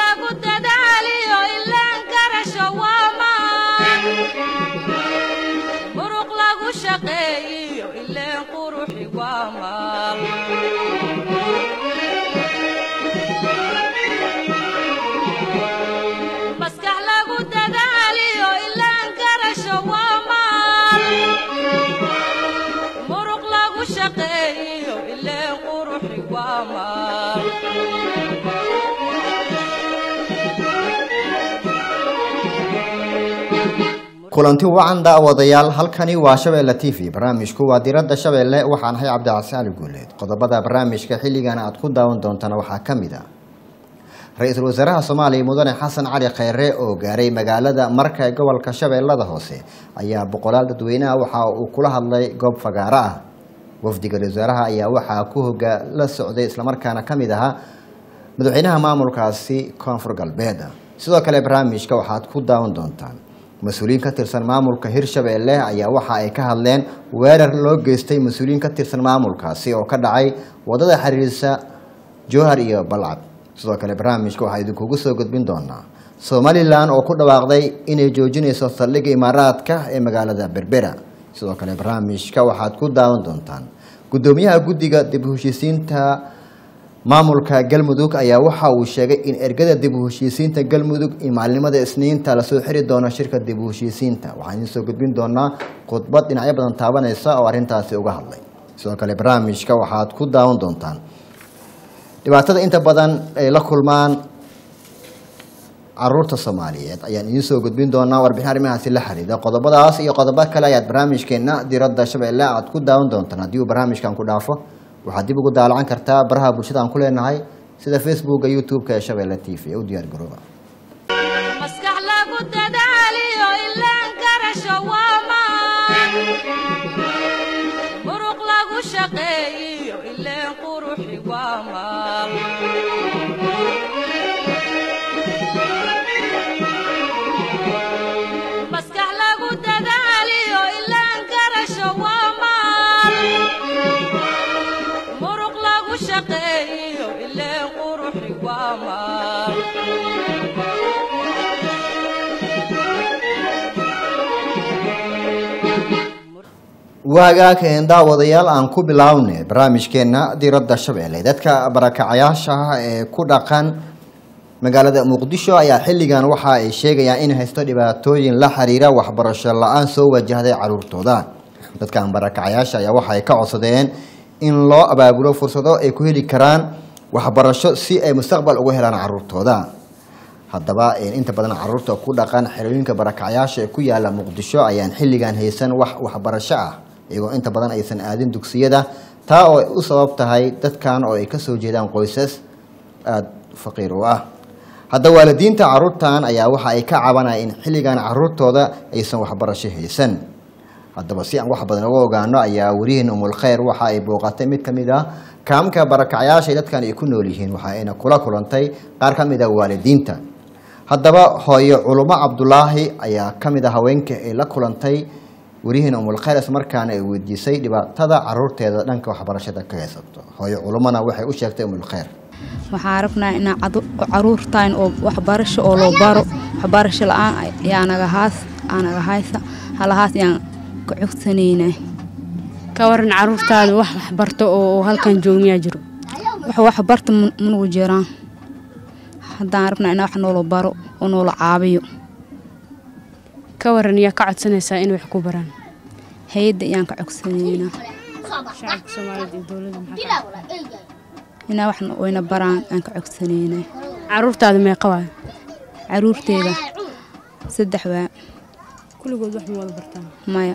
lagu dadaaliyo ilaan garasho waa maan muruq lagu shaqeeyiyo ileen quruxi waa maal maskax lagu dadaaliyo ilaan garasho waa maal muruq lagu shaqeeyiyo ileen quruxi waa maal kulanti wacan daawadayaal halkani waa shabeelle t v barnaamijku waa diradda shabeelle waxaan ahay cabdicasi cali guuleed qodobada barnaamijka xilligan aad ku daawan doontana waxaa ka mid a ra-iisul wasaaraha soomaaliya mudane xasan cali kheyre oo gaaray magaalada marka ee gobolka shabeellada hoose ayaa boqolaal dadweyneha waxa uu kula hadlay goob fagaaro ah wafdiga ra-isul wasaaraha ayaa waxaa ku hogaa la socday islamarkaana ka mid ahaa madaxweynaha maamulkaasi koonfur galbeed sidoo kale barnaamijka waxaad ku daawan doontaan mas-uuliyiin ka tirsan maamulka hirshabeelle ayaa waxa ay ka hadleen weerar loo geystay mas-uuliyiin ka tirsan maamulkaasi oo ka dhacay wadada xiriirisa jowhar iyo balcad sidoo kale barnaamijka waxaa idinkugu soo gudbin doonaa somalilan oo ku dhawaaqday inay joojinayso saldhigga imaaraadka ee magaalada berbera sidoo kale barnaamijka waxaad ku daawan doontaan guddoomiyaha guddiga dib u heshiisiinta maamulka galmudug ayaa waxa uu sheegay in ergada dib u heshiisiinta galmudug iyo maalinimada isniinta lasoo xiri doono shirka dib u heshiisiinta waxaan idiin soo gudbin doonaa khudbad dhinacyo badan taabanaysa oo arrintaasi uga hadlay sidoo kale barnaamijka waxaad ku daawan doontaan dhibaatada inta badan ay la kulmaan caruurta soomaaliyeed ayaan idiin soo gudbin doonaa warbixin arrimahaasi la xiriida qodobadaas iyo qodobo kale ayaad barnaamijkeena diradda shabeelle aad ku daawan doontaan haddii uu barnaamijkan ku dhaafo waxaad dib ugu daalacan kartaa baraha bulshada aan ku leenahay sida facebooka youtube-ka ee shabeelle t v u diyaar garooba maskax lagu dadaaliyo ilaan garasho waa maan muruq lagu shaqeeyiyo ileen quruxi waa maal maskax lagu dadaaliyo ilaan garasho waa maal muruq lagu shaqeeyiyo ileen quruxi waa maal waagaakeen daawadayaal aan ku bilownay barnaamijkeena diradda shabeelle dadka barakacayaasha ah ee ku dhaqan magaalada muqdisho ayaa xilligan waxa ay sheegayaan in haysto dhibaatooyin la xiriira waxbarasho la-aan soo wajahday caruurtooda dadkan barakacayaasha ayaa waxa ay ka codsadeen in loo abaabulo fursado ay ku heli karaan waxbarasho si ay mustaqbal ugu helaan caruurtooda haddaba inta badan caruurta ku dhaqan xerooyinka barakacayaasha ee ku yaala muqdisho ayaan xilligan haysan wax waxbarasho ah iyagoo inta badan aysan aadin dugsiyada taa oo ay u sabab tahay dadkan oo ay kasoo jeedaan qoysas aada faqiir u ah hadda waalidiinta caruurtan ayaa waxa ay ka cabanaya in xilligan caruurtooda aysan waxbarasho haysan haddaba si aan wax badan uga ogaano ayaa werihiin umul kheyr waxa ay booqatay mid ka mid ah kaamka barakacayaasha dadkan ay ku nool yihiin waxa ayna kula kulantay qaar ka mid ah waalidiinta haddaba hooyo culumo cabdulaahi ayaa ka mid a haweenka ay la kulantay werihiin umulkheyr ismarkaana ay weydiisay dhibaatada caruurteeda dhanka waxbarashada ka haysato hooyo culumona waxay u sheegtay umulkheyr waxaan rabnaa inaa caruurtaan oo waxbarasho oo loo baro waxbarasho la-aan ayaa naga haas anaga haysa halahaas ayaan ka cogsanaynaa ka waran caruurtaada wax waxbarto oo halkan joogmiyaa jiro wax waxbarta manugu jiraan haddaan rabnaa inaa wax noola baro oo noola caabiyo ka waran yaa ka codsanaysaa in wax ku baraan hay-adda ayaan ka cogsanaynaa shacabka soomaaliyed iyo dowladda maxaa inaa wax wayna baraan aan ka cogsanaynaa caruurtaada meeqa waay caruurteeda saddex waa kulligood wax ma wada bartaan maya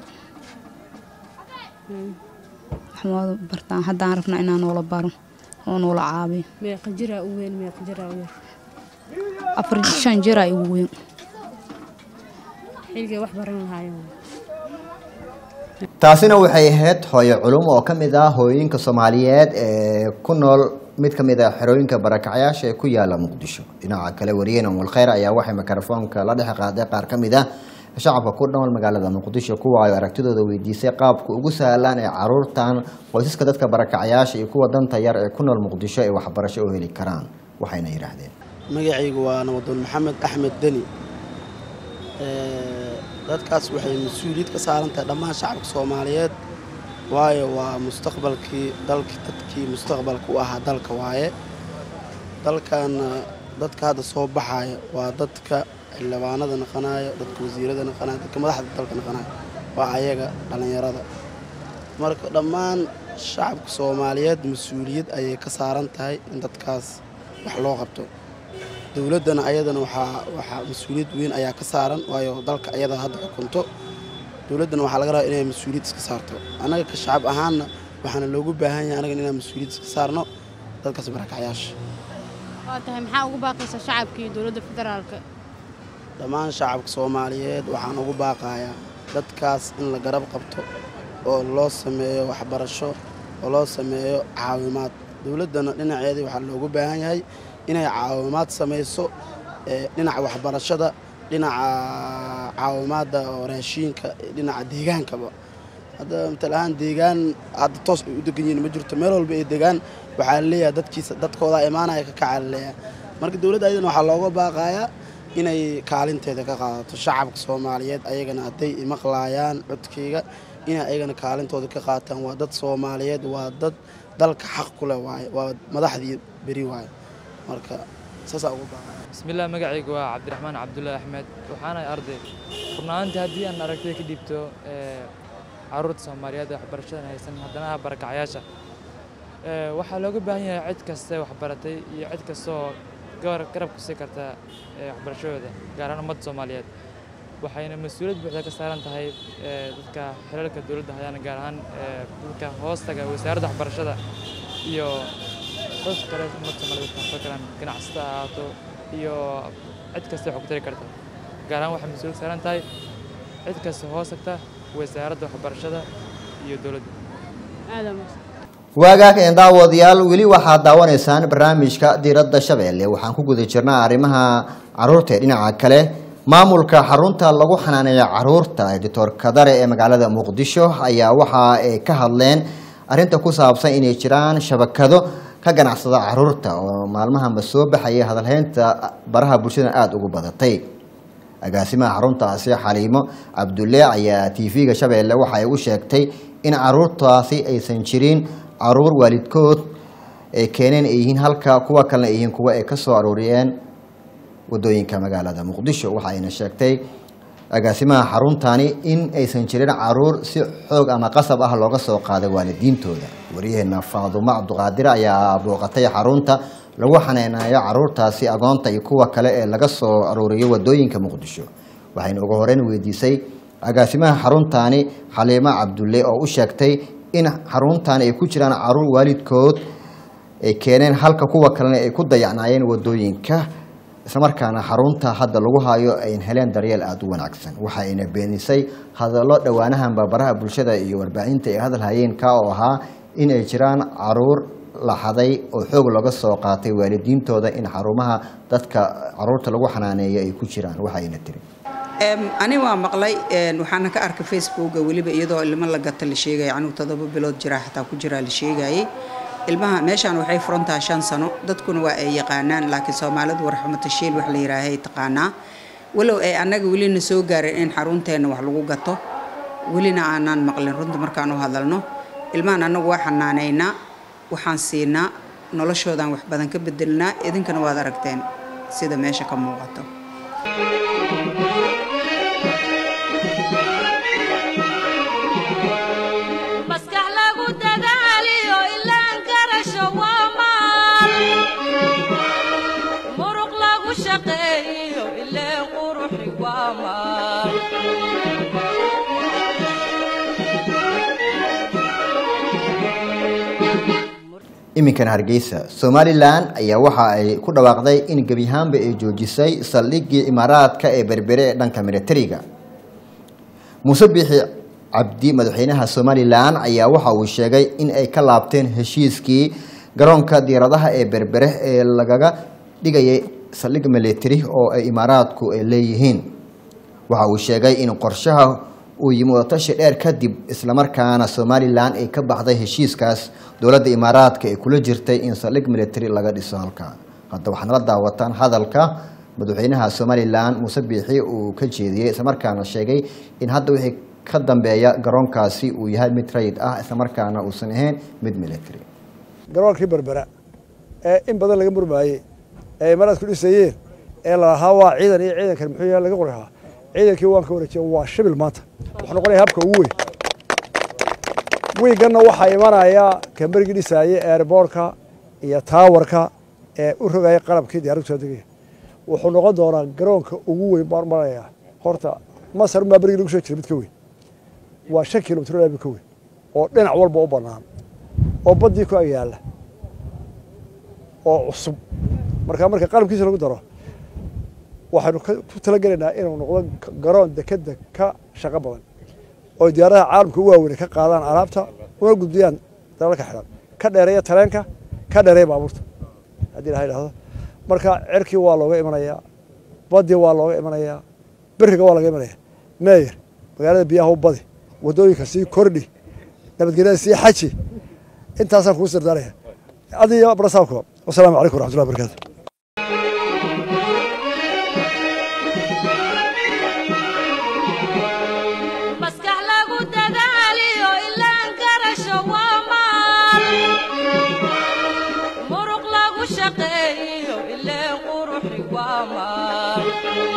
wax ma wada bartaan haddaan rabnaa inaa noola baro oo noola caabiyo meeqa jiraa u weyn meeqa jiraa u yar afar shan jiraa igu weyn xilligay wax baran lahaayeen taasina waxay ahayd hooyo culum oo ka mid ah hooyooyinka soomaaliyeed ee ku nool mid ka mid ah xerooyinka barakacyaasha ee ku yaala muqdisho dhinaca kale wariyeen umulkheyr ayaa waxay mikrofoonka la dhex qaaday qaar ka mid ah shacabka ku nool magaalada muqdisho kuwa ay aragtidooda weydiisay qaabka ugu sahlaan ee caruurtan qoysaska dadka barakacyaasha iyo kuwa danta yar ee ku nool muqdisho ay waxbarasho u heli karaan waxayna yidhaahdeen magacaygu waa nabadoon maxamed axmed deni Ee, dadkaas waxay mas-uuliyad ka saaran tahay dhammaan shacabka soomaaliyeed waayo waa mustaqbalkii dalkii dadkii mustaqbalka u ahaa dalka waaye dalkana dadka hadda soo baxaya waa dadka xildhibaanada naqanaya dadka wasiirada naqanaya dadka madaxda dalka naqanaya waa ayaga dhallinyarada marka dhammaan shacabka soomaaliyeed mas-uuliyad ayay ka saaran tahay in dadkaas wax loo qabto dowladdana ayadana waxaa waxaa mas-uuliyad weyn ayaa ka saaran waayo dalka ayada hadda xukunto dowladdana waxaa laga rabaa inay mas-uuliyad iska saarto annaga ka shacab ahaanna waxaana loogu baahan yahay annaga inaan mas-uuliyad iska saarno dadkaas barakacyaasha waa tahay maxaa ugu baaqaysa shacabka iyo dowladda federaalka dhammaan shacabka soomaaliyeed waxaan ugu baaqayaa dadkaas in la garab qabto oo loo sameeyo waxbarasho oo loo sameeyo caawimaad dowladdana dhinaceedii waxaa loogu baahan yahay inay caawimaad samayso ee, dhinaca waxbarashada dhinaca caawimaadda oo raashiinka dhinaca deegaankaba hadda matal ahaan deegaan hadda toos ay u degan yihiin ma jirto meel walba ay degaan waxaa laleeyahay dadkiisa dadkooda imaanaya ka kaca laleeyahay marka dowladda ayadana waxaa looga baaqayaa inay kaalinteeda ka qaadato shacabka soomaaliyeed ayagana hadday imaqlaayaan codkeyga inay ayagana kaalintooda ka qaataan waa dad soomaaliyeed waa dad dalka xaq ku leh waaye waa madaxdii beri waaye marka saasaa ugu baaqaya bismillaah magacaygu waa cabdiraxmaan cabdullaahi axmed waxaanahay arday rubnaantii haddii aan aragtida ka dhiibto ee, carruurta soomaaliyeed ee waxbarashadan haysan haddana ah barakacyaasha Ee, waxaa looga baahan yahay cid kaste waxbaratay iyo cid kastoo gabar- garab ku sii karta ee, waxbarashadooda gaar ahaan ummadda soomaaliyeed waxayna mas-uuliyad buuxda ka saaran tahay ee, dadka xilalka dowladda hayaan gaar ahaan ee, dadka hoostaga wasaaradda waxbarashada iyo dadka kale ummadda soomaaliyeed waxaan soo galaan ganacsata ha ahaato iyo cid kasta wax ku tari karta gaar ahaan waxay mas-uuliyad saaran tahay cid kasta hoos tagta wasaaradda waxbarashada iyo dowladda aadam waagaag een daawadayaal weli waxaad daawanaysaan barnaamijka diiradda shabeelle waxaan ku guda jirnaa arrimaha caruurta ee dhinaca kale maamulka xarunta lagu xanaaneeya caruurta ee doctor kadare ee magaalada muqdisho ayaa waxa ay ka hadleen arrinta ku saabsan inay jiraan shabakado ka ganacsada caruurta oo maalmahanba soo baxaya hadalhaynta baraha bulshada aada ugu badatay agaasimaha xaruntaasi xaliimo cabdulle ayaa tv-ga shabeelle waxa ay u sheegtay in caruurtaasi aysan jirin caruur waalidkood ay keeneen ay yihiin halka kuwa kalena ay yihiin kuwa ay ka soo arooriyeen wadooyinka magaalada muqdisho waxa ayna sheegtay agaasimaha xaruntani in aysan jirin caruur si xoog ama qasab ah looga soo qaaday waalidiintooda waryaheena faadumo cabduqaadir ayaa booqatay xarunta lagu xaneynayo caruurtaasi agoonta iyo kuwa kale ee laga soo arooriyo wadooyinka muqdisho waxayna ugu horeyn weydiisay agaasimaha xaruntani xaliimo cabdulle oo u sheegtay in xaruntani ay ku jiraan caruur waalidkood ay keeneen halka kuwa kalena ay ku dayacnaayeen wadooyinka islamarkaana xarunta hadda lagu hayo ayn heleen daryeel aada u wanaagsan waxa ayna beenisay hadallo dhowaanahanba baraha bulshada iyo warbaahinta ay hadal hayeen ka oo ahaa in ay jiraan caruur la xaday oo xoog laga soo qaatay waalidiintooda in xarumaha dadka caruurta lagu xanaaneeyo ay ku jiraan waxa ayna tiri Em, ani waa maqlay een, waxaana ka arkay facebooka weliba iyadoo ilmo la gata la sheegaya anuu todoba bilood jira xataa ku jiraa la sheegayay ilmaha meeshaan waxay furantaha shan sano dadkuna waa ay yaqaanaan laakiin soomaalidu warxumatashiil wax la yihaahay taqaanaa walow ay annaga welina soo gaareen in xarunteenna wax lagu gato welina aanaan maqlin runta markaan u hadalno ilmahan annagu waa xanaaneynaa waxaan siinaa noloshoodaan wax badan ka bedelnaa idinkana waad aragteen sida meesha ka muuqato maskax lagu dadaaliyo ilaan garasho waa maal muruq lagu shaqeeyo ileen quruxi waa maal iminkan hargeysa somalilan ayaa waxa ay ku dhawaaqday in gebi ahaanba ay joojisay saldhiggii imaaraadka ee berbere ee dhanka militariga muuse biixi cabdi madaxweynaha somalilan ayaa waxa uu sheegay in ay ka laabteen heshiiskii garoonka diyaaradaha ee berbere ee lagaga dhigayay saldhig militari oo ay imaaraadku ay leeyihiin waxa uu sheegay in qorshaha uu yimi wadatashi dheer kadib islamarkaana somalilan ay ka baxday heshiiskaas dowladda imaaraadka ay kula jirtay in saldhig military laga dhiso halkaa hadda waxaad nala daawataan hadalka madaxweynaha somalilan muuse biixi uu ka jeediyey islamarkaana sheegay in hadda wixii ka dambeeya garoonkaasi uu yahay mid rayid ah islamarkaana uusan ahayn mid military garoonkii berbera ee in badan laga murmaayey ee imaraad ku dhisayeen ee lalahaa waa ciidan iyo ciidankan muxuu yahay laga qorahaa ciidankii waan ka wareejiya waa shibil maanta wuxuu noqonaya habka ugu weyn wiiganna waxaa imanaya kamberigii dhisaayey airboortka iyo taawarka ee u rogaya qalabkii diyaaraddu soo degaya wuxuu noqon doonaa garoonka ugu weyn baan maraya horta masar unbaa berigii lagu soo jira mid ka weyn waa shan kilomitr mid ka weyn oo dhinac walba u bannaan oo baddii ku agyaalla oo cusub markaa marka qalabkiisa lagu daro waxaynu ku talagelaynaa inuu noqdo garoon dekedda ka shaqo badan oo diyaaradaha caalamka u waaweyne ka qaadaan alaabta una gudbiyaan dalalka xidhan ka dheereeya tareenka ka dheereeya baabuurta haddii ilaha idhahdo marka cerkii waa looga imanayaa baddii waa looga imanayaa beriga waa laga imanaya meeyer magaalada biyaha u badi waddooyinka sii kordhi nabadgelyada sii xaji intaasaan kugu sirdaanaya adiyo barasaabka wasalaamu calaykum waraxmatullahi wabarakatu maskax lagu dadaaliyo ilaan garasho waa maal muruq lagu shaqeeyo ileen quruxi waa maal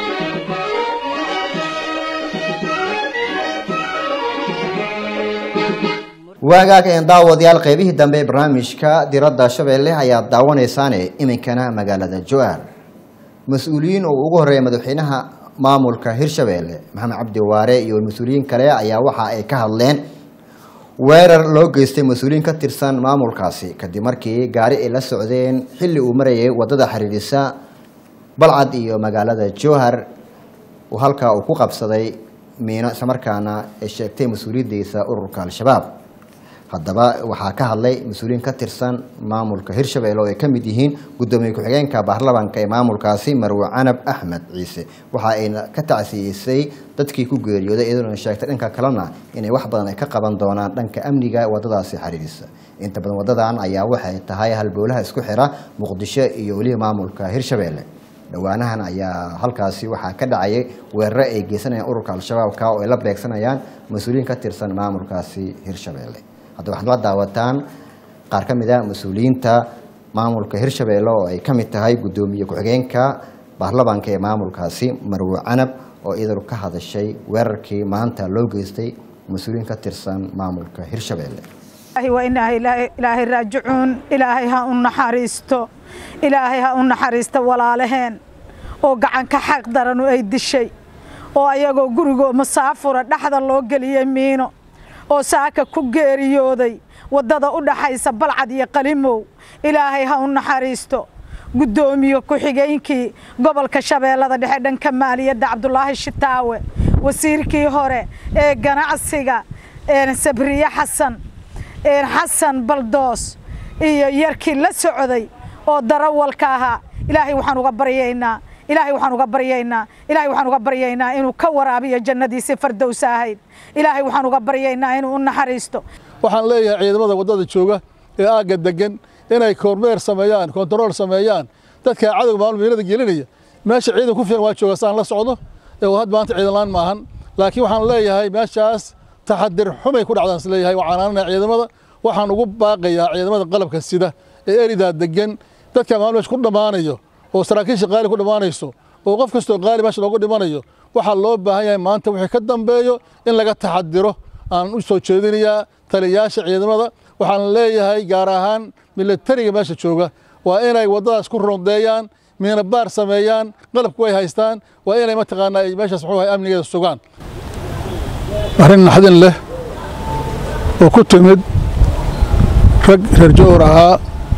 waagaaga een daawadayaal qeybihii dambe ee barnaamijka diradda shabeelle ayaad daawanaysaane iminkana magaalada joar mas-uuliyiin oo ugu horeeya madaxweynaha maamulka hirshabeelle maxamed cabdi waare iyo mas-uuliyiin kale ayaa waxa ay ka hadleen weerar loo geystay mas-uuliyiin ka tirsan maamulkaasi kadib markii gaari ay la socdeen xilli uu marayay wadada xiriirisa balcad iyo magaalada jowhar uu halkaa uu ku qabsaday miino islamarkaana ay sheegtay mas-uuliyaddiisa ururka al-shabaab haddaba waxaa ka hadlay mas-uuliyiin ka tirsan maamulka hirshabelle oo ay ka mid yihiin guddoomiye ku-xigeenka baarlamaanka ee maamulkaasi marwe canab axmed ciise waxa ayna ka tacsiyeysay dadkii ku geeriyooday iyadoona sheegtay dhanka kalena inay wax badan ay ka qaban doonaan dhanka amniga wadadaasi xiriirisa inta badan wadadan ayaa waxay tahay halbowlaha isku xira muqdisho iyo weliba maamulka hirshabelle dhowaanahan ayaa halkaasi waxaa ka dhacayay weeraro ay geysanayaan ururka al-shabaabka oo ay la beegsanayaan mas-uuliyiin ka tirsan maamulkaasi hirshabelle hadda waxaad la daawataan qaar ka mid a mas-uuliyiinta maamulka hirshabelle oo ay ka mid tahay guddoomiye ku-xigeenka baarlamaanka ee maamulkaasi marwe canab oo iyadanu ka hadashay weerarkii maanta loo geystay mas-uuliyiin ka tirsan maamulka hirshabelle waa inaa ilaahay raajicuun ilaahay ha u naxariisto ilaahay ha u naxariisto walaalaheen oo gacanka xaq daranu ay dishay oo ayagoo gurigoo masaafura dhexda loo geliyey miino oo saaka ku geeriyooday waddada u dhaxaysa balcad iyo qalimow ilaahay ha u naxariisto guddoomiye ku-xigeenkii gobolka shabeellada dhexe dhanka maaliyadda cabdulaahi shitaawe wasiirkii hore ee ganacsiga sabriye xasan xasan baldoos iyo yarkii la socday oo darawalka ahaa ilaahay waxaan uga baryaynaa ilaahay waxaan uga baryaynaa ilaahay waxaan uga baryaynaa inuu ka waraabiyo jannadiisii fardowsa ahayd ilaahay waxaan uga baryaynaa inuu u naxariisto waxaan leeyahay ciidamada waddada jooga ee aagga degan inay kormeer sameeyaan kontarool sameeyaan dadka cadowga maamul miilada gelinaya meesha ciidan ku filan waa jooga saan la socdo ee had maanta ciidan laan maahan laakiin waxaan leeyahay meeshaas taxadir xumay ku dhacdaan is leeyahay waxaan aananaya ciidamada waxaan ugu baaqayaa ciidamada qalabka sida ee eridaa degan dadka maamul meesha ku dhammaanayo oo saraakiisha qaali ku dhammaanayso oo qof kastoo qaali meesha loogu dhimanayo waxaa loo baahan yahay maanta wixii ka dambeeyo in laga taxadiro aan u soo jeedinayaa taliyayaasha ciidamada waxaan leeyahay gaar ahaan milatariga meesha jooga waa inay waddadaas ku rondeeyaan miina baar sameeyaan qalabku ay haystaan waa inay mataqaanaa ay meeshaas muxuu ahay amnigeeda sugaan arrin naxdin leh oo ku timid rag reer jowr ahaa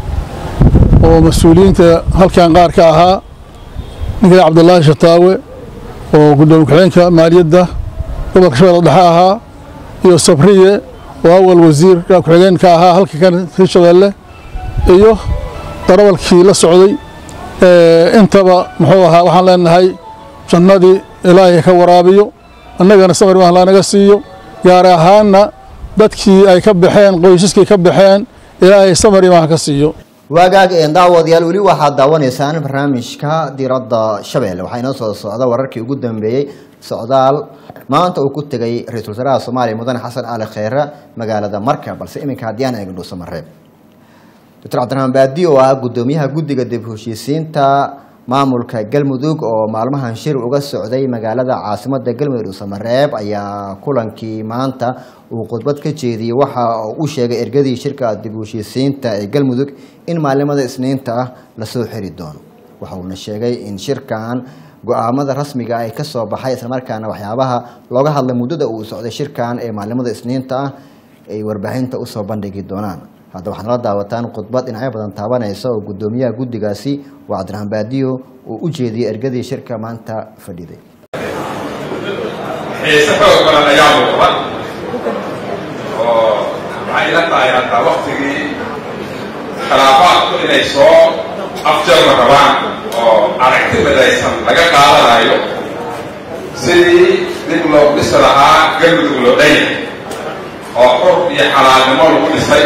oo mas-uuliyiinta halkan qaar ka ahaa ninkii cabdulaahi shataawe oo guddoomiye ku-xigeenka maaliyadda gobolka shabeelle dhexe ahaa iyo sabriye oo awal wasiir ku-xigeen ka ahaa halka kan hirshabeelle iyo darawalkii la socday intaba muxuu ahaa waxaan leenahay jannadii ilaahay ka waraabiyo annagana samir mahla naga siiyo gaar ahaanna dadkii ay ka baxeen qoysaskii ka baxeen ilaahay samir imaha ka siiyo waagaag een daawadayaal weli waxaad daawanaysaan barnaamijka diradda shabeelle waxaa inoo soo socda wararkii ugu dambeeyey socdaal maanta uu ku tegay ra-iisul wasaaraha soomaaliya mudane xasan ali kheyre magaalada marka balse iminka haddii aan eegno dhuusamareeb doctor cabdiraxmaan baadi oo ah guddoomiyaha guddiga dib u heshiisiinta maamulka galmudug oo maalmahan shir uga socday magaalada caasimada galmudug dhuusamareeb ayaa kulankii maanta uu khudbad ka jeediyey waxa uu u sheegay ergadii shirka dib u heshiisiinta ee galmudug in maalimada isniinta ah lasoo xiri doono waxa uuna sheegay in shirkan go-aamada rasmiga ay ka soo baxay islamarkaana waxyaabaha looga hadlay muddada uu socday shirkan ee maalimada isniinta ah ay warbaahinta usoo bandhigi doonaan hadda waxaad nala daawataan khudbad dhinacyo badan taabanaysa oo guddoomiyaha guddigaasi waa cabdiraxmaan baadiyo uu u jeediyey ergadii shirka maanta fadhiday xiise xoog badan ayaa muuqda oo waxay ila tahay hadda waktigii khilaafaadku inay soo afjarma rabaan oo aragti midaysan laga qaadanayo sidii dib loo dhisi lahaa galmudug loo dhanya oo xur iyo xalaalnimo lagu dhisay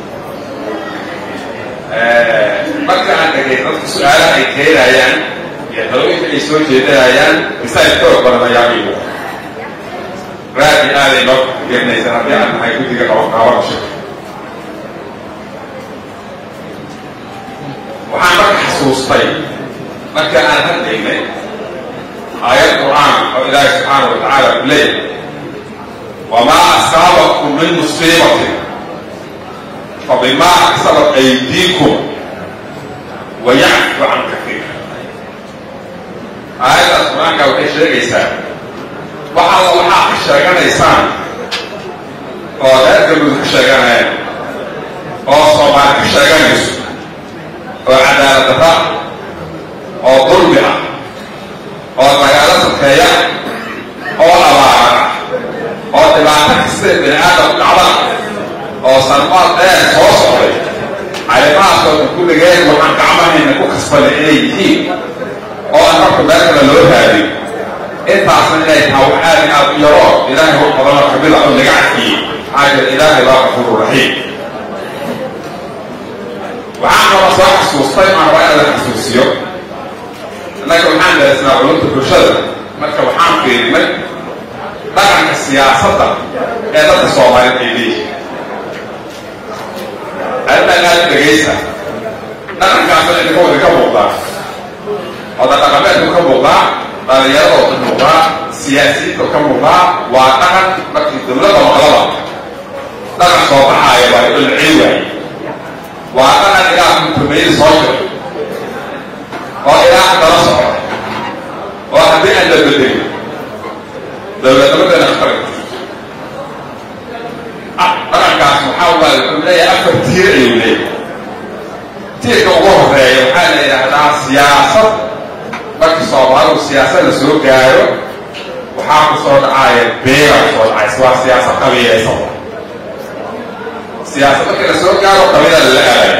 marka aan dhegay dadka su-aalaha ay keenayaan iyo dalooyinka ay soo jeedinayaan masaajid xoog badan ayaa iigu raadi aaday noo gelinaysa haddii aan nahay guddiga qabanqaabada shirka waxaan marka xasuustay marka aan hadlaynay aayad qur'aan oo ilaahi subxaana wa tacaala ku leeyahay wamaa asaabakum min musiibatin fabimaa kasabat aydiikum wayacfu can kaiir aayaddaas qur-aanka waxay sheegaysaa waxaad waxaa ka sheeganaysaan oo reer galmudug ka sheeganayaan oo soomaali ka sheeganayso oo cadaalad darra oo dulmi ah oo dagaalo sakeeya oo abaara oo dhibaato kasta bini aadam dhacda oo sarmaad dheer soo socday arrimahaasoo dhan kulligeen waxaan gacmahayna ku kasbanay inay yihiin oo aan marka meel kale loo raadin intaasna inay tahay wax aad aad u yaro ilaahay wax badanoo kamida oo naga cadfiyey maxaa jira ilaahay baa qafuuru raxiim waxaan kaloo soo xasuustay aan rabaa inaan la xasuusiyo innaga waxaan daraysnaa culumta bulshada marka waxaan fiirinay dhaqanka siyaasadda ee dadka soomaaliyeed ay leeyihiin arrintan aad dhegaysa dhaqankaasna idinka wada ka muuqdaa oda dhaqameedku ka muuqdaa dhalinyarada ka muuqdaa siyaasiyiinta ka muuqdaa waa dhaqan markii dowladda maqlaba dhaqan soo baxaaya waa la celi waaye waa dhaqan ilaa kuntumayada soo jiro oo ilaa dala socda oo haddii aan la bedelin dowladnimadana khatar dhaqankaas waxaa waaye wuxuu leeyahay afar tiir ayuu leeyahay tiirka ugu horeeya waxaa la yidhaahdaa siyaasad markii soomaalidu siyaasad la soo gaaro waxaa ku soo dhacaaya beera kusoo dhacaysa waa siyaasad qabiilaysan siyaasad markii la soo gaaro qabiila lala aadaya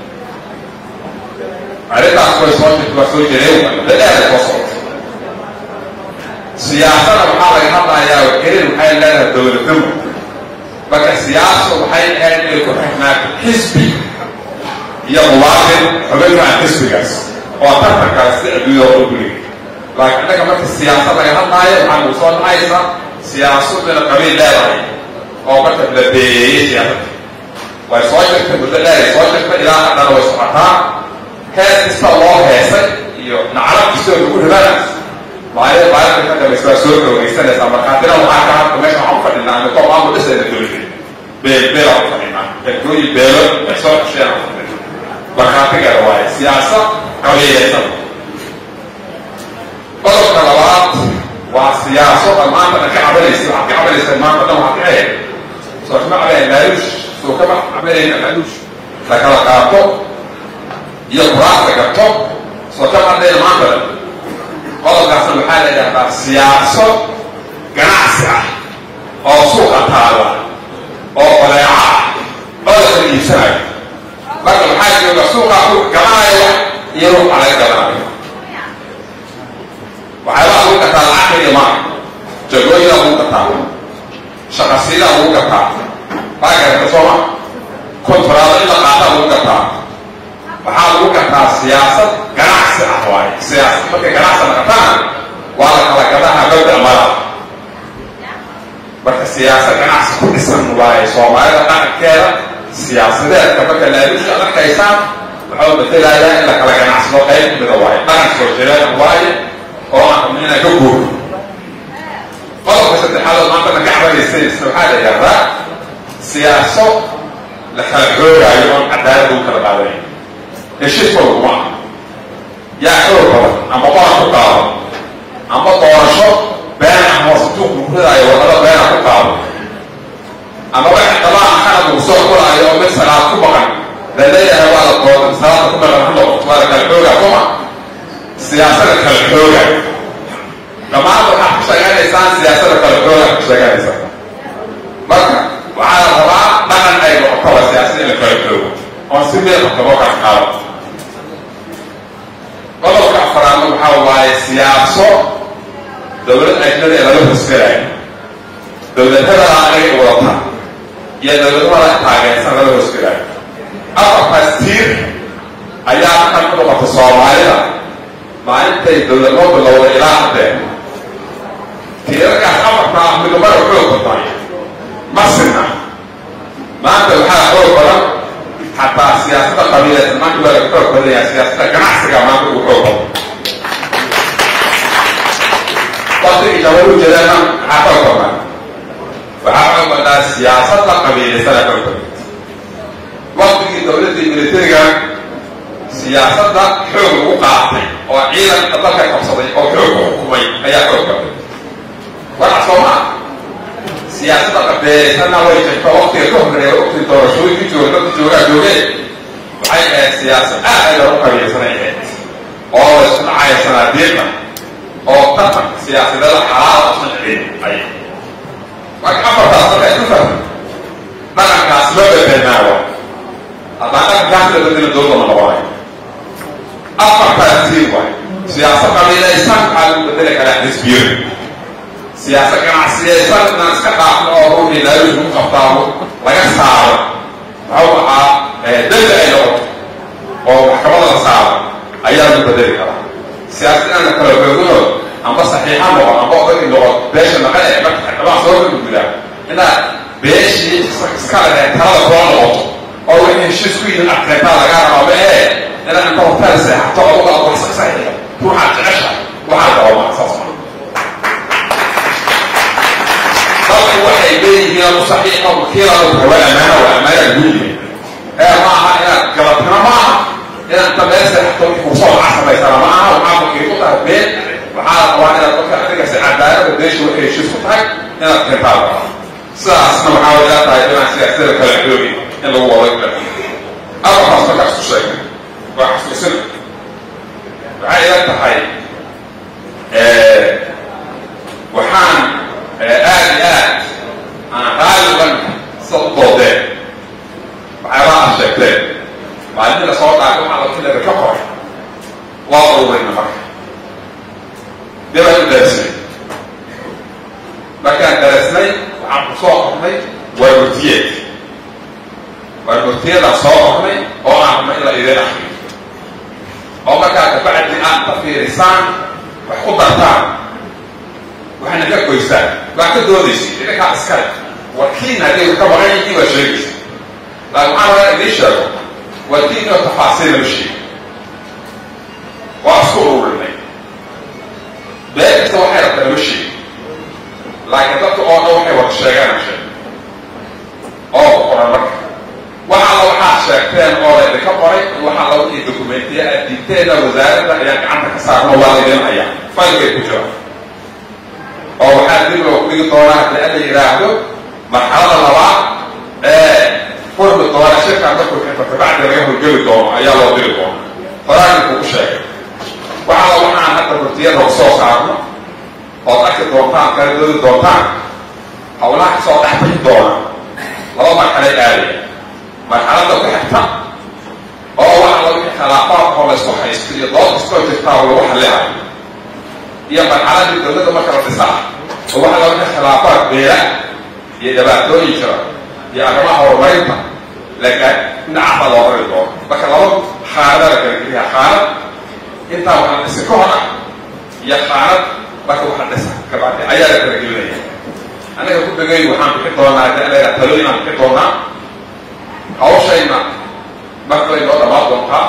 arrintaas way soo jirta waa soo jireen dadheeda soo socota siyaasada waxaa laga hadlayaa kelin waxay leedahay dowladnimo marka siyaasadu waxay ahayd inay ku xirnaato xisbi iyo muwaadin xubin maa xisbigaas oo tartankaas si adduunya oo guliga laakiin innaga marka siyaasad laga hadlaayo waxaa nagu soo dhacaysa siyaasaduna qabiil leedahay oo marka la beeyeeyey siyaasadda way soo jirtay muddo dheeray soo jirtay ilaa haddana way socotaa hees kasta loo heesay iyo naclab kastoo lagu ribanaas maalin maalinta ka dambaysa waa soo dhowaysanaysaa markaatina waxaa ka hadda meesha waxaan ku fadhinaa miko maamul dhisayna dowladda beel beelaan ku fadhinaa dadkooyi beelo ay soo dhasheen aan fadhina markhaatigeeda waaye siyaasad qabiilaysan qodobka labaad waa siyaaso dhan maanta dhan ka cabanaysa waxaad ka cabanaysa maanta dhan waxaad ka eeg soo kama cabanaya maaluush soo kama cabanayna maaluush la kala qaato iyo kuraasta garto soo kama hadlayna maanta dhan qodobkaasna waxaa la yidhahdaa siyaaso ganacsi ah oo suuqa taala oo badeeca ah oo la kala iibsanayo marka maxaa jooga suuqaa ku galanaya iyo ruuxa laga galanayo waxyaabaa lagu gataa lacag keliya maaha jagooyinaa lagu gataa shaqasiinaa lagu gataa baa garata sooma kontraado in la qaataa lagu gataa waxaa lagu gartaa siyaasad ganacsi ah waaye siyaasad markay ganacsi naqataan waa la kala gadaha mabda mada marka siyaasad ganacsi ku dhisan waaye soomaalida dhaqankeeda siyaasadeedka marka laaluusha ad arkaysaan wuxuu matelayaa in la kala ganacsado qayb mida waaye dhaqan soo jireen waaye oo aan rabno inaan ka guuro qodobka saddexaad oo maanta naga cabanaysanaysa waxaa la yidhahdaa siyaaso la kala xoogaayo oon cadaalad lagu kala qaadanayo heshiiska laguma aha yaa xoog badan ama qoran ku qaado ama doorasho been ah oo sanduuq lagu ridaayo wadada beena ku qaado ama waxa dabaa xana lagu soo qoraayo oo mid salaad ku baqan la leeyahay waa la dooda salaada ku baqan ha noqoto waa la kala xoogaa kuma siyaasada kala xoogaa dhammaan waxaad ku sheeganaysaan siyaasada kala xoogaa ku sheeganaysaa marka waxaa la rabaa dhaqan ay noqoto waa siyaasada in la kala xoogo oon si meel qabtabo kala qaado qodobka afaraadna waxaa waaye siyaaso dowlad ajnada ee laga hosgalayo dowladada anaga wadata iyo dowladahada taageersan laga hosgalayo afartaas tiir ayaa kan ku noqota soomaalida maalintay dowladnoo bilowda ilaa haddee tiirarkaas afartaa midnimada xoog badan masina maanta waxaa xoog badan xataa siyaasada qabiileed maanta waa laga xoog badan yahay siyaasada ganacsiga maanta ugu xoog badan waqtigii shabaab u jeedana maxaa xoog badan waxaa xoog badaa siyaasada qabiilaysana xoog badan waqtigii dowladdii militariga siyaasadda xoog lagu qaatay oo ciidanka dalka qabsaday oo xoog ku xukumay ayaa xoog badan waxa soo maa siyaasadda qabeeysana way jirto waqtiga ka horreeya waqtigii doorashooyinkii jooga dadka joogaa joogeen waxay ahayd siyaasad aad ay loogu qabiilsanay ahayd oo la isku dhacaya sanaadiiqda oo tartan siyaasadada xalaal usan dhicin ay marka afartaas marka isku fahmay dhaqankaas loo bedelnaawa haddaan dhaqankaas la bedelo dowladda ma noqonayo afartaas tiin waay siyaasad qabiilaysan waxaa lagu bedeli karaa xisbiyo siyaasad ganacsiyaysan inaan iska dhaafno oo ruuxii laaluus lagu qabtaabo laga saaro muxuu ahaa dembi ay noqoto oo maxkamada la saaro ayaa lagu bedeli karaa siyaasad inaan la kala xoogino amba saxiixa noqon amba odagi noqon beesha naqan ee marka xildhibaan soo ka gudbidaa inaad beeshii iska leh talada kula noqoto oo wixii heshiis ku yihin adkeetaa lagaa rabaa ma ee inaad inta hotel seexato oo uga wax saxiixa ruuxaad jecesha waxaa dabama saas maa dalku waxay leeyihiin u saxiixa wakiiladu hawa amaana waa amaana lagu yihin ee ma aha inaad galatana ma aha inaad inta meel seexato fursad waxaa samaysana ma aha waxaa wakiil ku tahay been waxaa la rabaa inaad dadka adiga si cadaalada beesha waxay heshiis ku tahay inaad keentaa la rabaa sidaasna waxaa way ila tahay inaan siyaasada kala xoogi in lagu wado kala afarkaas markaa isku sheegay waa xasuusina waxay ila tahay waxaan aad iyo aad aan qaaliban sida u doodeen waxyaabaha aad sheegteen maalintii la soo dhaafay waxaa la filaga ka qoray waa ururayna marka dee baan u daarsnay markaan darasnay waxaan ku soo qornay waarmurtiyeed waarmurtiyadaan soo qornay oo aan rabnay in la idin akriyo oo markaa kabacdi aad ka fiirisaan wax ku dartaan waxayna ka goystaan waa ka doodaysa idinkaa iskale warkiina hadday ka baqan yihiin waa sheegaysa laakin waxaan rabaa idiin sheego warkiin oo tafaasiila ma sheegi waa isku ururinay been kasta waxay rabtaa ma sheegi laakiin dadka oo dhan waxay wada sheegaan sheeg oo ku qoran marka waxa alla waxaad sheegteen oo la idinka qoray waxa alla wixii dokumentiya aad diigteena wasaaradda ayaan gacanta ka saarno waa laydin hayaa faylkay ku jira oo waxaa dib loo dhigi doonaa haddii alla yidhaahdo marxalada labaad ee furmi doona shirkan markuu xirta kabacdi laga horgeli doono ayaa loo diri doona qoraalkii kugu sheegay waxa alla waxaan hadda murtiyada soo saarno ood arki doontaan kala doodi doontaan hawlaha kasoo dhex bixi doona laba marxalay aadaya marxaladda ku xigta oo waxa la wixii khilaafaadka oo laysku haysto iyo dood kastoo jirtaa oo lagu xallihayo iyo marxaladii dowladda marka la dhisaa oo waxa la wixii khilaafaad beela iyo dhibaatooyin jira iyo arrimaha horumarinta laga dhinacafa loo rari doono marka laba qaanada la kala geliyaa qaanad intaa waxa la dhisa ka hor ah iyo qaanad marka waxa dhisa kabacdi ayaa la kala gelinaya annaga ku dhegay waxaan bixin doonaa haddii alla yidhaha talooyin aan bixin doonaa hawshayna markay noo dhammaan doontaa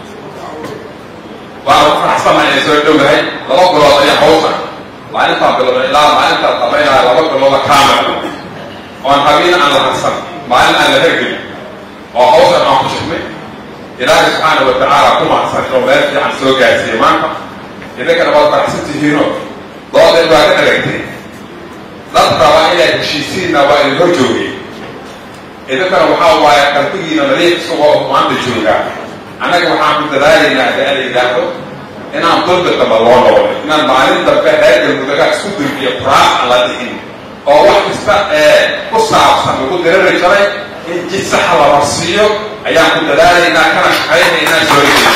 waana ku faraxsanahay inay soo dhowdahay laba bilood ayaa hawsha maalintaan bilowna ilaa maalintaan dhammaynaya laba bilooda kaamil oon habiin aan la harsan maalin aan la hergelin oo hawshan aan ku shirnay ilaahay subxaana wa tacaala ku mahadsan inuu meel fiican soo gaarsiiyey maanta idinkana waad faraxsan tihiino dooday waa ka dhagagtay dad raba inay heshiisiinna waa idin hor joogay idinkana waxaa waaye qalbigiina nadiif isagoo maanta joogaa annaga waxaan ku dadaalaynaa haddii ala yidhaahdo inaan dulbi damba loo noqonin inaan maalin dambe reer galmudaga isku dulbiyo quraac aan la dhihin oo wax kasta ee ku saabsan lagu dirari jiray in jid saxa la marsiiyo ayaan ku dadaalaynaa kana shaqaynaynaa soo jeedo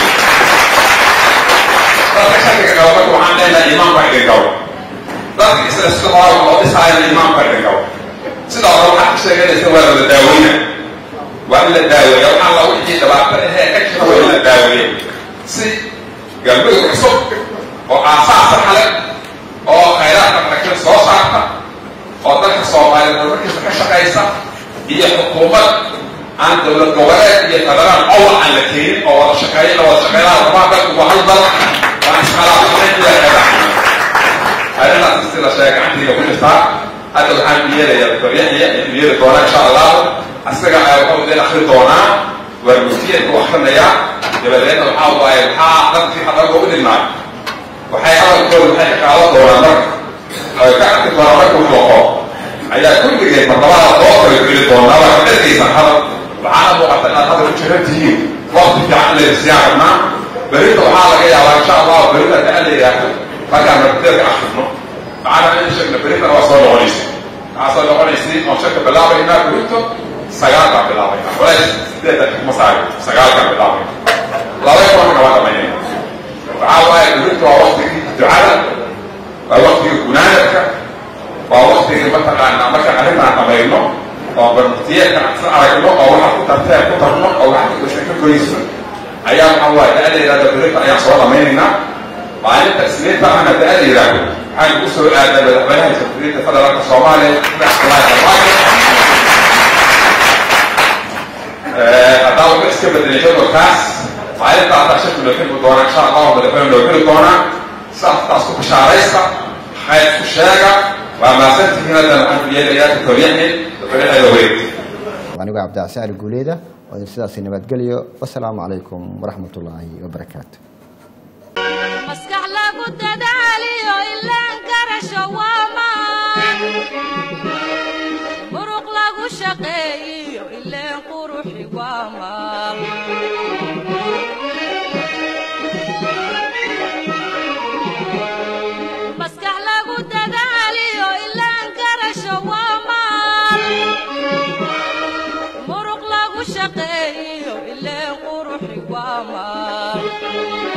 dadka shakiga qaba marka waxaan leenahay imaamka idin gabo dadka isla sida hore loo dhisaayana imaamka idin gabo sida hore waxaad ka sheeganaysa waa la daaweyna waa in la daaweeya waxaa la wixii dhibaato ahee ka jira waa in la daaweeya si galmudug cusub oo aasaas saxa leh oo khayraadka marakin soo saarta oo dalka soomaaliyeed horumarkiisa ka shaqaysa iyo xukuumad aan dowlad goboleed iyo federaal owl aan la keenin oo wada shaqeeya la wada shaqeynaa rabaa dalku waa hal dal waan iskhalaafsanay ila xeebaha arrintaas si la sheegay gacantiga ku jirtaa hadda waxaan u yeelaya doctor yaxya u yeeli doonaa insha allahu asaga ayaa wuxuu idin akri doonaa waa muftiyeedku akrinayaa dabadeedna waxaa waaye maxaa dadkii hadalka u dhignaay waxay hadalkooda waxay ka qaadan doonaan marka ay ka arki doonaan marka uu noqo ayaa kulligeed martabada loo kala geli doonaa waa ka dhargaysan hadal waxaana muuqata inaad hadal u jiran tihiin waqti fiican layna siyaan rabnaa berita waxaa laga yaabaa insha allahu berita ka la yidhaahdo markaan marteerka akrino maxaana in sheegna beritana waa soo noqonaysa waxaa soo noqonaysay oon shaka bilaabaynaa berito sagaalkaan bilaabayna walays sideetan kuma saari sagaalkaan bilaabayna laba kulanka waa dhamaynayna waxaa waaye berito waa waktigii ducada waa waktigii gunaanadka waa waktigii mataqaanaa markaan arrintaan dhamayno oo barmuftiyeedka aan isla aragno oo waxa ku tarteen ku tarno oo waxa kasa ka goyso ayaa waxaa waaye da-ada yidhahda berito ayaan soo dhamaynaynaa maalinta isniinta ahna da-ada yidhaahdo waxaan ugu soo aadaa madaxweynaha jamhuuriyadda federaalka soomaaliya haddaan waxba iska bedelay jadwalkaas maalinta haddaa shaki loo xilmi doonaa insha allahu madaxweyne loo xili doonaa saas ku bishaaraysta khayr ku sheega waa maasantihiin haddan waxaan ku yeelayaa doctor yaxye madaxweynaha wareeg anigoo cabdicasi ali guuleeda oo idin sidaasi nabadgeliyo wasalaamu calaykum waraxmat ullaahi wabarakaatu maskax lagu dadaaliyo ilaan garasho waa maan muruq lagu shaqeeyiyo ileen quruxi waa maal maskax lagu dadaaliyo ilaan garasho waa maal muruq lagu shaqeeyiyo ileen quruxi waa maal